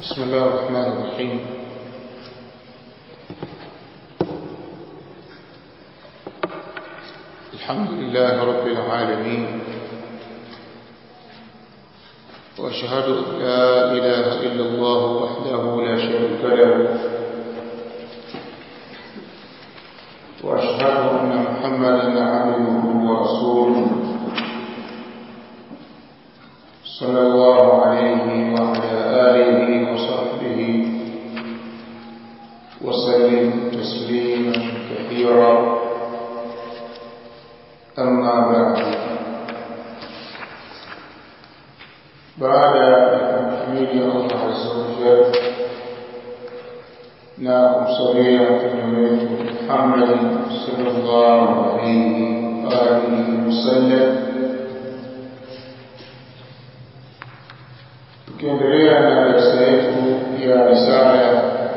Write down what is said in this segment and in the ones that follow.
بسم الله الرحمن الرحيم الحمد لله رب العالمين وأشهد أن لا إله إلا الله وحده لا شريك له وأشهد أن محمدا عبده ورسوله صلى الله عليه وعلى آله وصحبه وسلم تسليما كثيرا أما بعد بعد تحميد الله عز وجل نعم صليا في محمد صلى الله عليه وآله وسلم tukiendelea na darasa yetu ya risala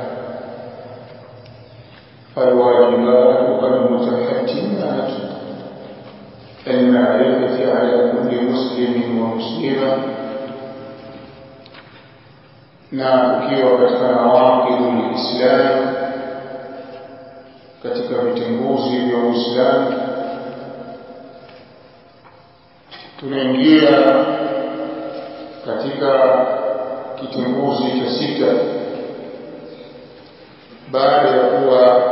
alwajibat walmutahatimat almarifati ala kulli muslimin wa muslima na ukiwa katika nawaqidu lislam katika vitembuzi vya uislamu tunaingia katika kitunguzi cha sita baada ya kuwa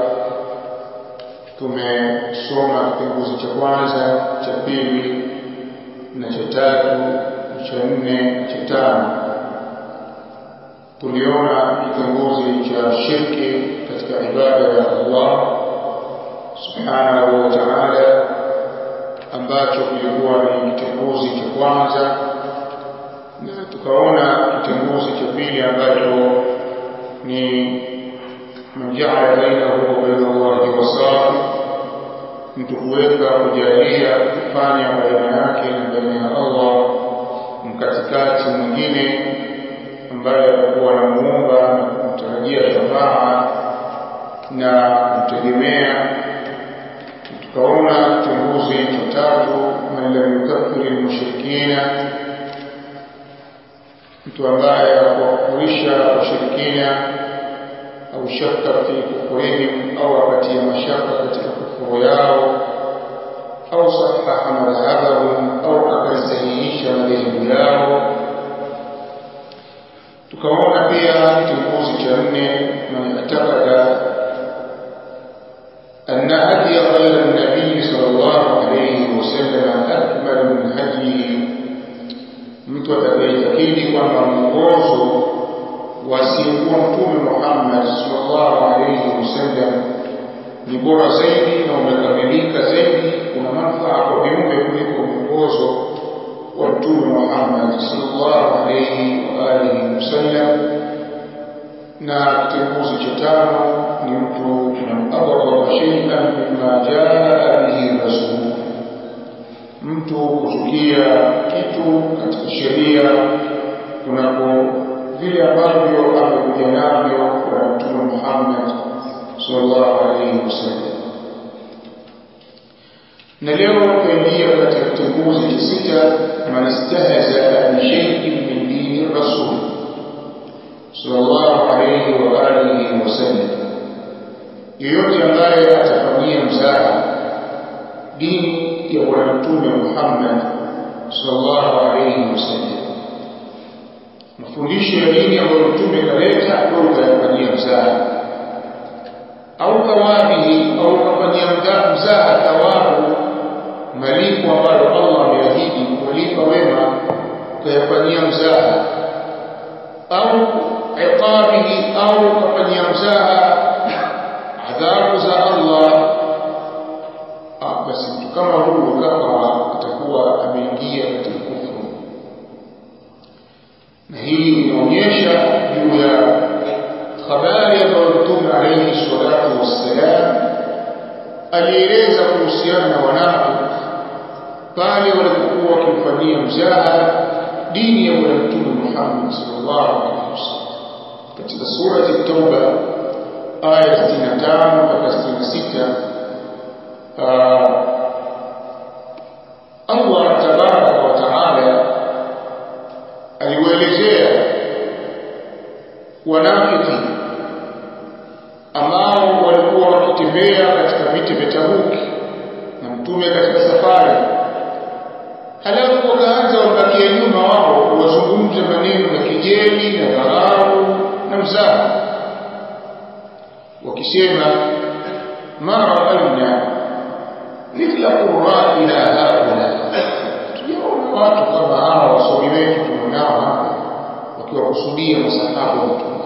tumesoma kitunguzi cha kwanza cha pili na cha tatu cha nne cha tano tuliona kitunguzi cha shirki katika ibada ya Allah subhanahu wa ta'ala ambacho kilikuwa ni kitunguzi cha kwanza na tukaona kitenguzi cha pili ambacho ni manjaa bainahu wa baina Allahi wasafi, mtu kuweka kujalia kufanya baina yake na baina ya Allah mkatikati mwingine ambaye atakuwa anamuomba na kumtarajia shafaa na kumtegemea. Tukaona kitenguzi cha tatu, man lam yukaffiri lmushrikina mtu ambaye hakuwakufurisha washirikina au shaka fi kufurihim au akatia mashaka katika kufuru yao au sahaha madhhabahum au akasahihisha madhehebu yao tukaona pia kitunguzi cha nne man atakada أن هدي غير النبي صلى الله عليه وسلم أكمل من هديه mtu atakayetakidi kwamba mwongozo wasiokuwa mtume Muhammad sallallahu alaihi wasallam ni bora zaidi na umekamilika zaidi, kuna manufaa kwa viumbe kuliko mwongozo wa mtume Muhammad sallallahu alaihi wa alihi wasallam. Na kitenguzi cha tano ni mtu man abghadha shay'an mimma jaa bihi rasul mtu kuchukia kitu katika sheria kunapo vile ambavyo amekuja navyo kwa Mtume Muhammad sallallahu alaihi wasallam. Na leo tunaingia katika kitunguzi cha sita, man istahza bi shay'in min dini rasul sallallahu alaihi wa alihi wasallam, yeyote ambaye atafanyia mzaha dini ya bwana mtume Muhammad sallallahu alayhi wasallam. Mafundisho ya dini ambayo mtume kaleta ndio utayafanyia mzaha au thawabihi au kafanyia mzaha thawabu, malipo ambayo Allah ameahidi kuwalipa wema, ukayafanyia mzaha au iqabihi au kafanyia mzaha adhabu za Allah basi mtu kama huyu kama atakuwa ameingia katika kufuru, na hii inaonyesha juu ya habari ambayo Mtume alayhi salatu wassalam alieleza kuhusiana na wanafiki pale walipokuwa wakimfanyia mzaha dini ya Bwana Mtume Muhammad sallallahu alaihi wasallam katika surati Tauba aya 65 mpaka 66 Allah tabaraka wa taala aliwaelezea wanafiki ambao walikuwa wakitembea katika viti vya Tabuki na mtume katika safari halafu wakaanza wabakia nyuma wao wazungumze maneno ya kejeli na dharau na mzaha wakisema ma raaina mithla qurraina haula tujaona watu kama hawa wasomi wetu tunao hapa wakiwakusudia masahaba wa mtume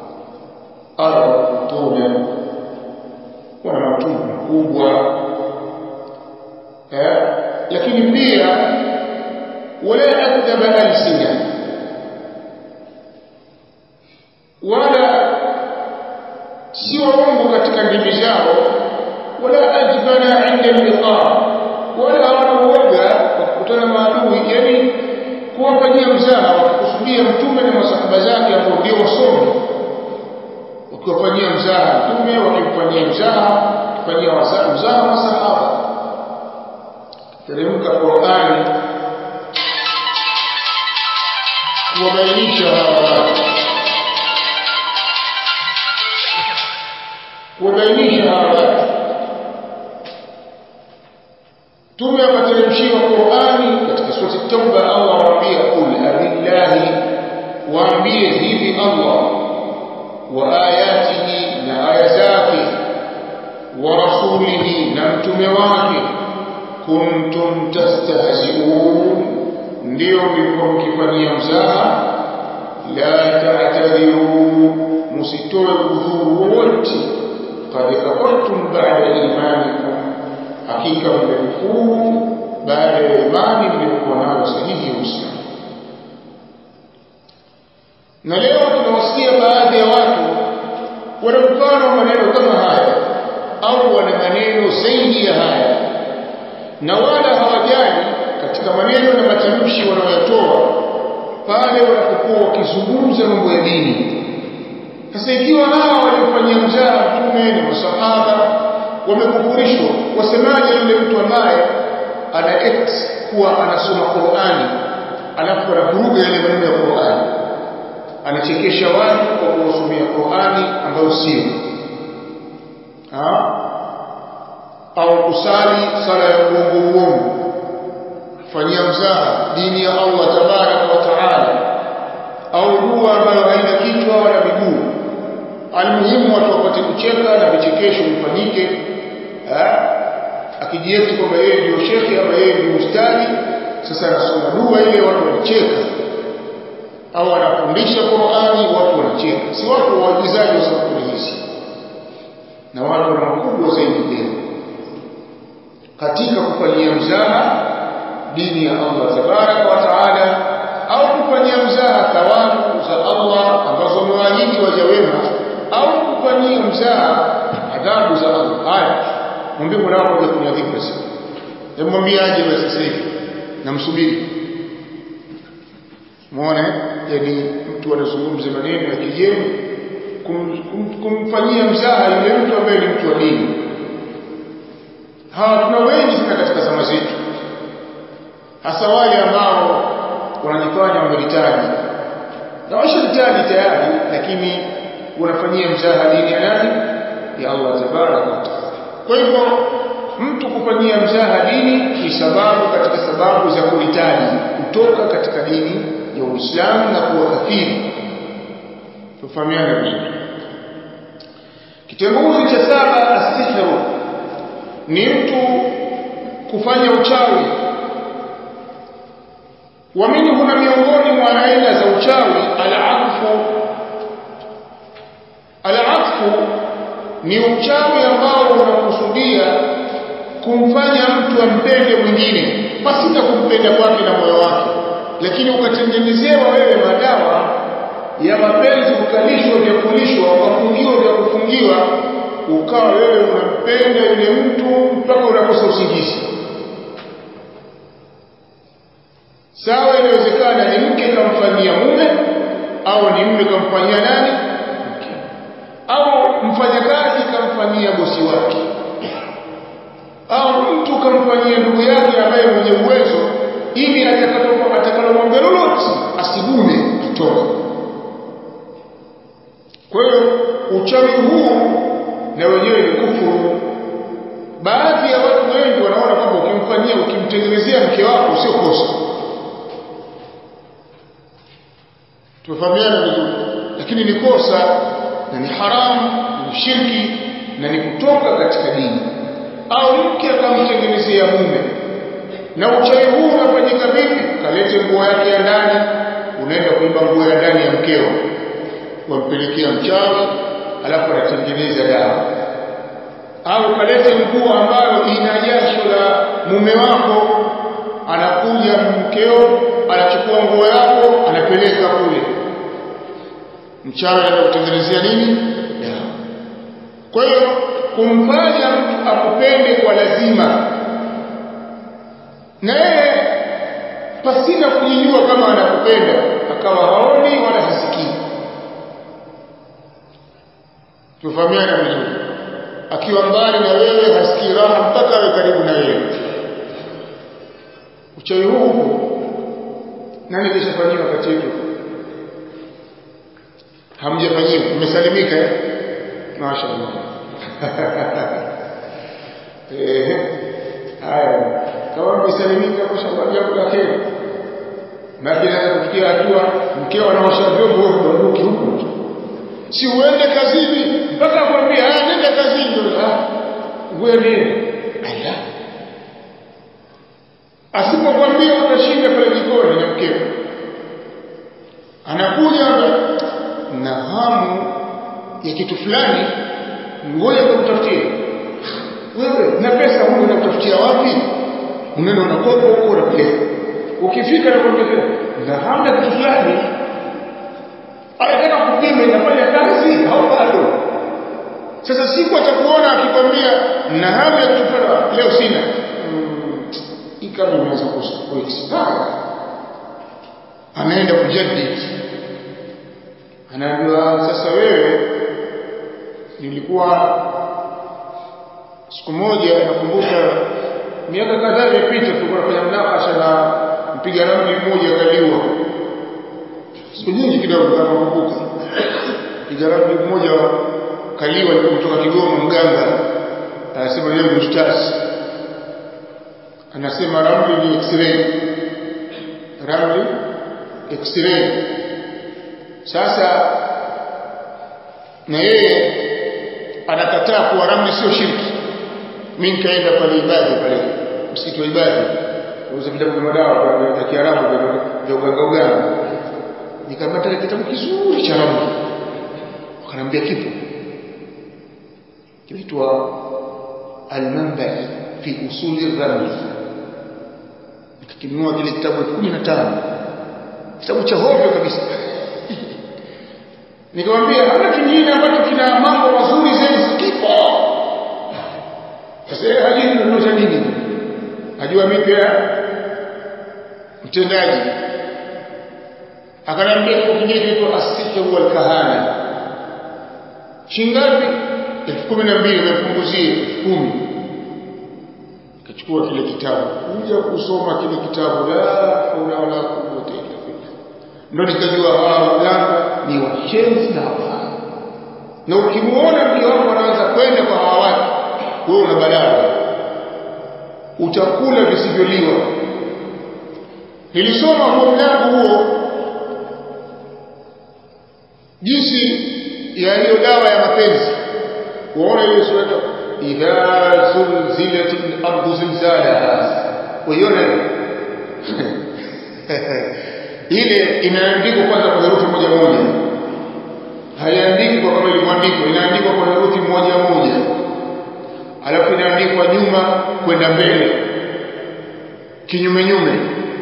arabutuna wana matumbo makubwa eh? lakini pia wala akdhaba alsina wala si waongo katika ndimi zao wala ajbana inda liqa wala hawana uoga wa kukutana maadui yani kuwafanyia mzaha wakikusudia mtume na masahaba zake ambao ndio wasomi wakiwafanyia mzaha mtume wakimfanyia mzaha wakifanyia mzaha masahaba teremka Qur'ani kuwabainisha hawa watu kuwabainisha hawa watu tume akateremshiwa Qur'ani katika sura Tauba Allah awaambia qul abillahi waambie hivi Allah wa ayatihi na aya zake wa rasulihi na mtume wake kuntum tastahzi'un ndio mlikuwa mkifanyia mzaha la ta'tadhiru musitoe udhuru wowote qad kafartum ba'da imanikum hakika mmekufuru baada ya imani mliokuwa nayo sahihi ya Uislamu na leo tunawasikia baadhi ya watu wana mfano wa maneno kama haya au wana maneno zaidi ya haya na wala hawajali katika maneno na matamshi wanayotoa pale wanapokuwa wakizungumza mambo ya dini. Sasa ikiwa hawa waliofanyia mzaha mtume na masahaba wamekufurishwa, wasemaje yule mtu ambaye ana act kuwa anasoma Qur'ani alafu anavuruga yale maneno ya Qur'ani, anachekesha watu kwa kuwasomea Qur'ani ambayo sio au kusali sala ya uongo uongo fanyia mzaha dini ya Allah tabaraka wa taala au dua ambayo haina kichwa wala miguu almuhimu watu wapate kucheka na vichekesho vifanyike akijieti kwamba yeye ndio shekhe ama yeye ndio ustadi sasa anasoma dua ile watu wanacheka au anafundisha Qur'ani watu wanacheka si watu waagizaji wa sampuli hizi na watu wana makubwa zaidi leo katika kufanyia mzaha dini ya Allah tabaraka wa taala au kufanyia mzaha thawabu za Allah ambazo wamewaahidi waja wema au kufanyia mzaha adhabu za Allah haya mwambie mwanao kuja kuniadhibu basi hebu mwambie aje basi sasa hivi namsubiri muone yani mtu anazungumza maneno ya kigeni kum, kum, kumfanyia mzaha yule mtu ambaye ni mtu wa dini hawa tuna wengi sana katika zama zetu hasa wale ambao wanajifanya wamelitaji na washalitaji tayari lakini wanafanyia mzaha dini ya nani ya Allah tabaraka wa taala kwa hivyo mtu kufanyia mzaha dini ni sababu katika sababu za kuhitaji kutoka katika dini ya Uislamu na kuwa kafiri tufahamiane vizuri kitenguzi cha saba asihru ni mtu kufanya uchawi wa minhu na miongoni mwa aina za uchawi al-aqfu al-aqfu ni uchawi ambao unakusudia kumfanya mtu ampende mwingine pasita kumpenda kwake na moyo wake lakini ukatengenezewa wewe madawa ya mapenzi ukalishwa vya kulishwa ukafungiwa vya kufungiwa ukawa wewe unampenda yule mtu mpaka unakosa usingizi sawa inawezekana ni mke kamfanyia mume au ni mume kamfanyia nani mke au mfanyakazi kamfanyia bosi wake au mtu kamfanyia ndugu yake ambaye mwenye uwezo ili atakapokuwa atakalomwambia lolote asigume atoke kwa hiyo uchawi huu na wenyewe ni kufuru baadhi ya watu wengi wanaona kwamba ukimfanyia ukimtengenezea mke wako sio kosa tufahamiana vizuri lakini ni kosa na ni haramu ni shirki na ni kutoka katika dini au mke akamtengenezea mume na uchawi huu unafanyika vipi kalete nguo yake ya ndani unaenda kuiba nguo ya ndani ya mkeo wampelekea mchawi alafu anatengeneza dawa au kalete nguo ambayo ina jasho la mume wako anakuja mkeo anachukua nguo yako anapeleka kule mchawi anakutengenezea nini dawa kwa hiyo kumfanya mtu akupende kwa lazima na yeye pasina kujijua kama anakupenda akawa haoni wala hasikii tufahamiana vizuri akiwa mbali na wewe hasikii raha mpaka awe karibu na wewe uchawi huu upo nani kishafanyiwa kati yetu hamjafanyiwa mmesalimika eh mashaallah eh haya kama mmesalimika mashaallah jambo la kheri maji naweza kufikia hatua mkeo anaosha vyombo wewe unarudi huko si uende kazini mpaka akwambia haya nenda kazini ah wewe ala asipokwambia utashinda pale jikoni na mkeo anakuja na hamu ya kitu fulani ngoja nikutafutie wewe na pesa huko unatafutia wapi unaenda unakopa huko unapeleka ukifika nakwambia na hamu ya kitu fulani anataka kupima inafanya kazi au bado sasa siku atakuona akikwambia na hamu ya kitu fulani leo sina hii kama imeweza kuexpire anaenda kujadili anaambiwa sasa wewe nilikuwa siku moja nakumbuka miaka kadhaa iliyopita tulikuwa tunafanya mnakasha na mpiga ramli mmoja kaliwa siku nyingi kidogo kama nakumbuka mpiga ramli mmoja kaliwa alikuwa kutoka Kigoma mganga anasema yeye ni ustazi anasema ramli ni x-ray ramli x-ray sasa na yeye anakataa kuwa ramli sio shirki mimi nikaenda pale ibada pale msikiti wa ibada nauza vitabu vya madawa vya Kiarabu vya uganga uganga nikamata kitabu kizuri cha ramli wakaniambia kipo kinaitwa al-manba fi usuli ramli nikakinunua kile kitabu 15 kitabu cha hovyo kabisa nikamwambia hana kingine ambacho kina mambo mazuri zaidi kipo sasa hajui kununua nini ajua mimi pia mtendaji akaniambia kitu kingine kinaitwa as-sihru wal kahana shingapi elfu kumi na mbili nimepunguzie elfu kumi nikachukua kile kitabu kuja kusoma kile kitabu la haula wala quwwata illa billah ndo nikajua hawa waganga ni washenzi na hapana na ukimuona mke wako anaanza kwenda kwa hawa watu wewe una balaa utakula visivyoliwa nilisoma huo mlango huo jinsi ya hiyo dawa ya mapenzi waona ile sura idha zulzilat al-ardu zilzalaha uiona ile inaandikwa kwanza kwa herufi moja moja haiandikwi kama ilivyoandikwa inaandikwa kwa herufi moja moja alafu inaandikwa nyuma kwenda mbele kinyume nyume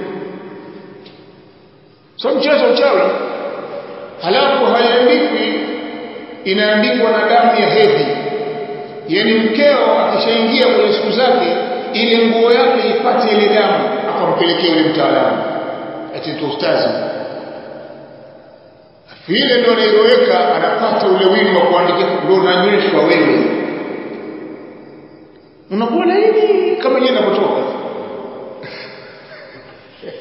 so mchezo uchawi halafu haiandikwi inaandikwa na damu ya hedhi yani mkeo akishaingia kwenye siku zake ile nguo yake ipate ile damu akampelekea yule mtaalamu ati ustazi vile ndo anailoweka anapata ule wino wa kuandikia ndo unanyweshwa wewe unakuwa laini kama yeye anapotoka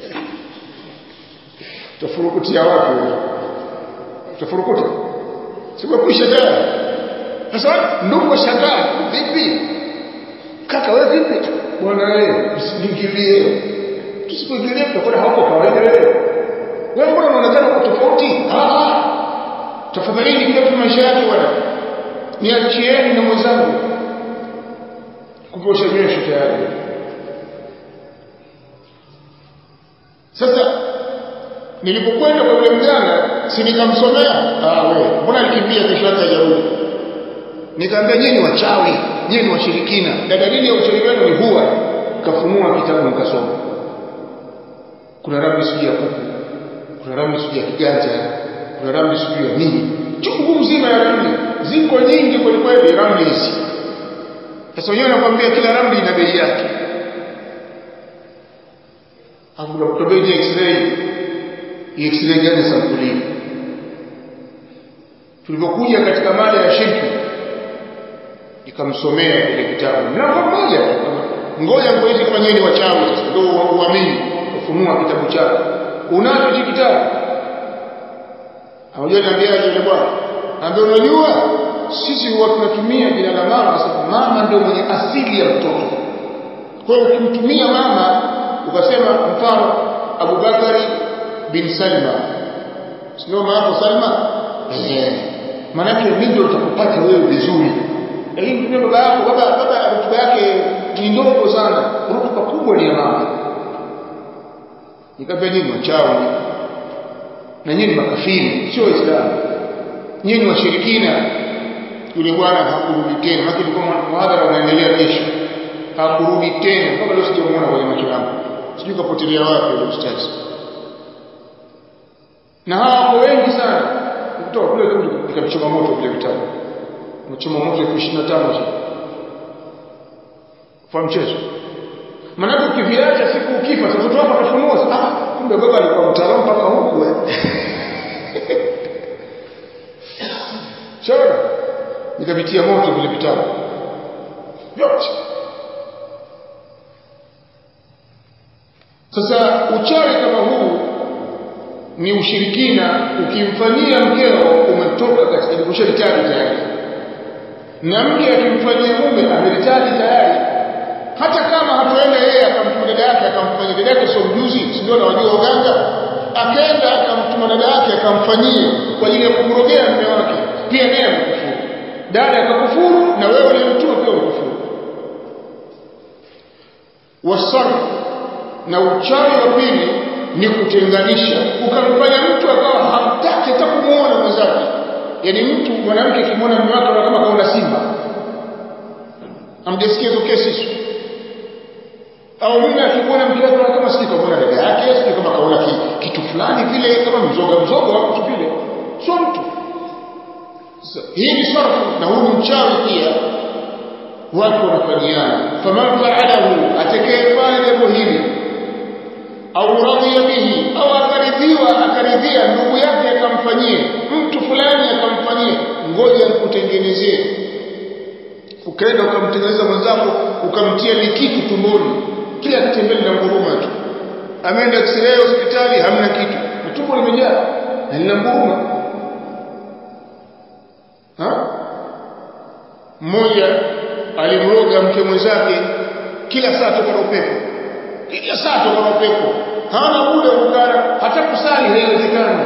utafurukutia wapi utafurukuta simekwisha tayari sasa ndugu washangaa vipi kaka wewe vipi bwana wewe usiingilie tusipoingilie tutakuwa hauko kawaida wewe wewe mbona unaonekana uko tofauti ah tafadhalini kila mtu maisha yake bwana niachieni na mwenzangu kuposha nywesho tayari sasa nilipokwenda kwa yule mganga si nikamsomea ah wewe mbona alikimbia kesho yake hajarudi nikamwambia nyinyi wachawi nyinyi ni washirikina na dalili ya uchawi wenu ni huwa kafunua kitabu nikasoma kuna ramli sijui ya kuku kuna ramli sijui ya kiganja kuna ramli sijui ya nini chungu mzima ya ramli ziko nyingi kweli kweli ramli hizi sasa wenyewe nakwambia kila ramli ina bei yake hapo kutobei ni x-ray x-ray gani sampuli tulipokuja katika mada ya shirki nikamsomea kile kitabu mlango mmoja ngoja ngoja fanyeni wachawi sasa ndio uamini kufunua kitabu chako unacho hiki kitabu Unajua niambia yule bwana. Ambia unajua sisi huwa tunatumia jina la mama kwa sababu mama ndio mwenye asili ya mtoto. Kwa hiyo ukimtumia mama ukasema mfano Abubakari bin Salma. Sio mama Salma? Eh. Maana yake ndio utakupata wewe vizuri. Lakini tumia baba yako, baba baba rutuba yake ni ndogo sana. Rutuba kubwa ni ya mama. Nikamwambia nyinyi wachawi na nyinyi makafiri sio waislamu nyinyi washirikina yule bwana hakurudi tena maana tulikuwa muhadhara unaendelea kesho hakurudi tena mpaka leo sijamuona kwenye macho yangu sijui kapotelea wapi yule ustazi na hawa wako wengi sana kutoka kule kule nikachoma moto vile vitabu nachoma moto elfu ishirini na tano kwa mchezo maanake ukiviacha siku ukifa watoto wako watafunua ah kumbe baba alikuwa mtaalamu mpaka huku eh Sawa? Nikavitia moto vile vitabu. Vyote. Sasa uchawi kama huu ni ushirikina ukimfanyia mkeo umetoka katika kusharitari tayari. Na mke akimfanyia mume ameritari tayari. Hata kama hatuenda yeye akamtuma dada yake akamfanyia dada yake sio mjuzi, si ndio anajua uganga? Akaenda akamtuma dada yake akamfanyia kwa ajili ya kumrogea mume wake pia naye amekufuru dada akakufuru na wewe uliyemtuma pia ukufuru wasarf na uchawi wa pili ni kutenganisha ukamfanya mtu akawa hamtaki hata kumuona mwenzake yaani mtu mwanamke akimwona mume wake anaona kama kaona simba amjasikia hizo kesi hizo au mume akimwona mke wake anaona kama sijui kaona dada yake sijui kama kaona kitu fulani vile kama mzoga mzoga wa mtu vile sio mtu hii ni sarfu na huu ni mchawi pia watu wanafanyiana faman faalahu atakayefanya jambo hili au radhiya bihi au akaridhiwa akaridhia ndugu yake akamfanyie mtu fulani akamfanyie ngoja nikutengenezee ukaenda ukamtengeneza mwenzako ukamtia likitu tumboni kila kitembele na nguruma tu ameenda x-ray hospitali hamna kitu na tumbo limejaa na lina nguruma mmoja alimroga mke mwenzake kila saa toka na upepo kila saa toka na upepo hana muda kukaa hata kusali haiwezekani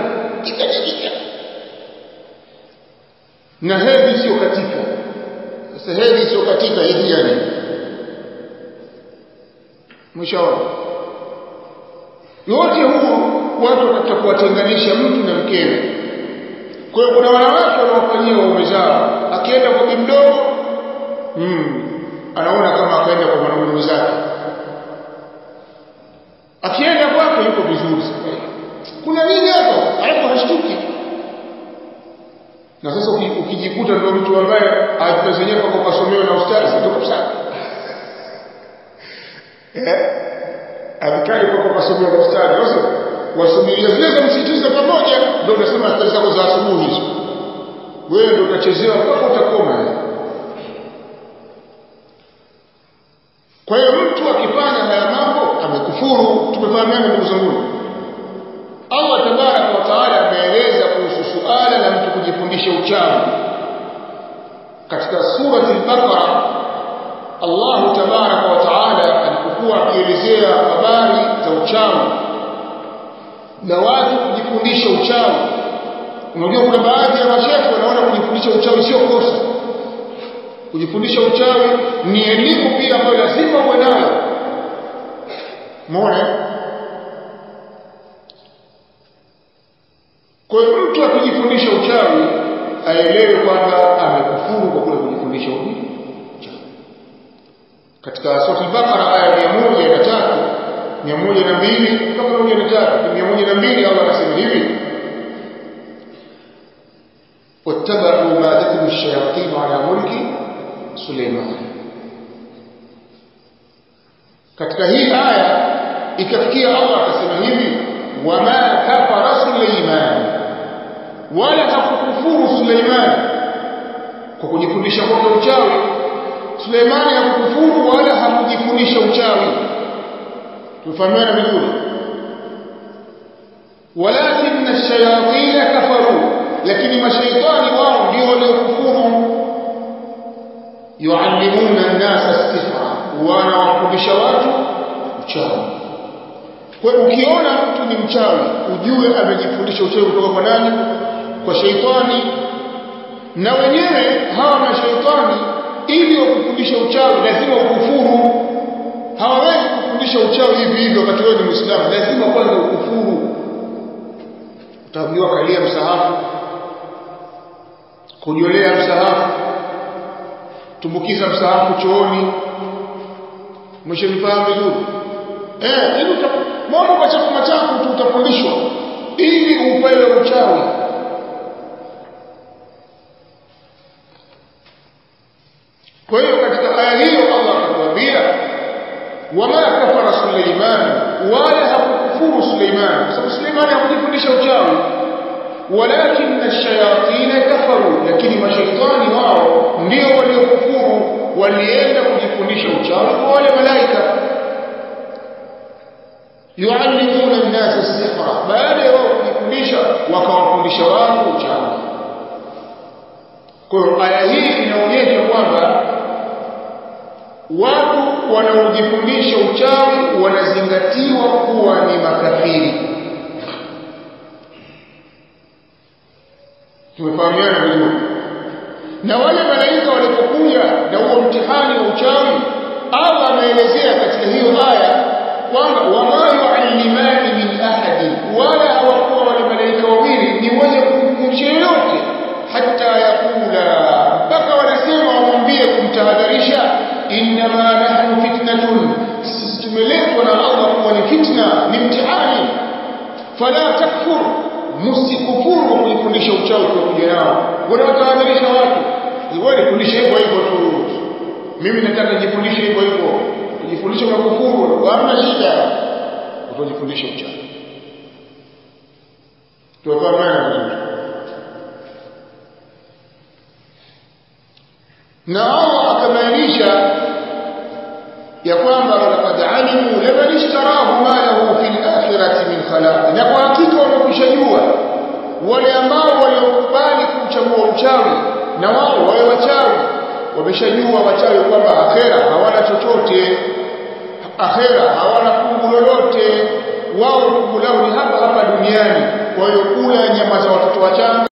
na hedhi sio katika sasa hedhi sio katika hedhi yani mwishaona yote huu watu wanataka kuwatenganisha mtu na mkewe kwa hiyo kuna wanawake wanaofanyia waume zao akienda kwa kimdogo mm, anaona kama akaenda kwa mwanaume mwenzake akienda kwake yuko vizuri kuna nini hapo alafu hashtuki na sasa ukijikuta ndio mtu ambaye ajipezenyewe kwa kasomewa na ustazi ndio kabisa eh avikali kwa kasomewa na ustazi sasa wasubiria zile za msitizo pamoja ndio unasema stari zako za asubuhi hizo wewe ndio utachezewa mpaka utakoma kwa hiyo mtu akifanya haya mambo amekufuru tumefahamiana ndugu zangu Allah tabaraka wa taala ameeleza kuhusu suala la mtu kujifundisha uchawi katika surati al-Baqara Allah tabaraka wa taala alipokuwa akielezea habari za uchawi na watu kujifundisha uchawi unajua kuna baadhi ya mashehe wanaona kujifundisha uchawi sio kosa kujifundisha uchawi ni elimu pia ambayo lazima uwe nayo muone kwa hiyo mtu akijifundisha uchawi aelewe kwamba amekufuru kwa kule kujifundisha uchawi katika sura al-Baqara aya ya 103 102 mpaka 103 102 Allah anasema hivi واتبعوا ما تتلو الشياطين على ملك سليمان katika hii aya ikafikia Allah akasema hivi wama kafara Suleiman wala hakukufuru Suleiman kwa kujifundisha kwake uchawi Suleiman hakukufuru wala hakujifundisha uchawi tufahamiana vizuri walakin ash-shayatin kafaru lakini mashaitani wao ndio waliokufuru yuallimuna an-nasa as-sihra wanawafundisha watu uchawi kwa ukiona mtu ni mchawi ujue amejifundisha uchawi kutoka kwa nani kwa shaitani na wenyewe hawa mashaitani ili wakufundisha uchawi lazima ukufuru hawawezi kufundisha uchawi hivi hivi wakati wewe ni muislamu lazima kwanza ukufuru utaambiwa kalia msahafu kujolea msahafu tumbukiza msahafu chooni mshenifahamu vizuri eh ili mambo machafu machafu tu utafundishwa ili upewe uchawi kwa hiyo katika aya hiyo Allah akatuambia wama kafara Suleiman wala hakukufuru Suleiman kwa sababu Suleiman hakujifundisha uchawi walakin ash-shayatin kafaru lakini mashaitani wao ndio waliokufuru walienda kujifundisha uchawi kwa wale malaika yuallimuna an-nasa as-sihra baada ya wao kujifundisha wakawafundisha watu uchawi kwa hiyo aya hii inaonyesha kwamba watu wanaojifundisha uchawi wanazingatiwa kuwa ni makafiri tumefahamiana vizuri na wale malaika walipokuja na huo mtihani wa uchawi Allah ameelezea katika hiyo aya kwamba wama yuallimani min ahadi wala hawakuwa wale malaika wawili ni wenye kumkumbusha yoyote hata yakula mpaka wanasema wamwambie kumtahadharisha innama nahnu fitnatun sisi tumeletwa na Allah kuwa ni fitna ni mtihani fala takfur msikufuru kwa kujifundisha uchawi kwa kuja nao wanawatahadharisha watu wewe nifundishe hivyo hivyo tu mimi nataka nijifundishe hivyo hivyo kujifundisha kwa kufuru hamna shida utajifundisha uchawi tuwafahamana vizuri na Allah akabainisha ya kwamba laqad alimu liman ishtarahu ma lahu fil akhirati min khalaq na kwa hakika wamekushajua wale ambao waliokubali kuchagua uchawi na wao wale wachawi wameshajua wachawi kwamba akhera hawana chochote akhera hawana fungu lolote wao fungu lao ni hapa hapa duniani kwa hiyo kula nyama za watoto wachanga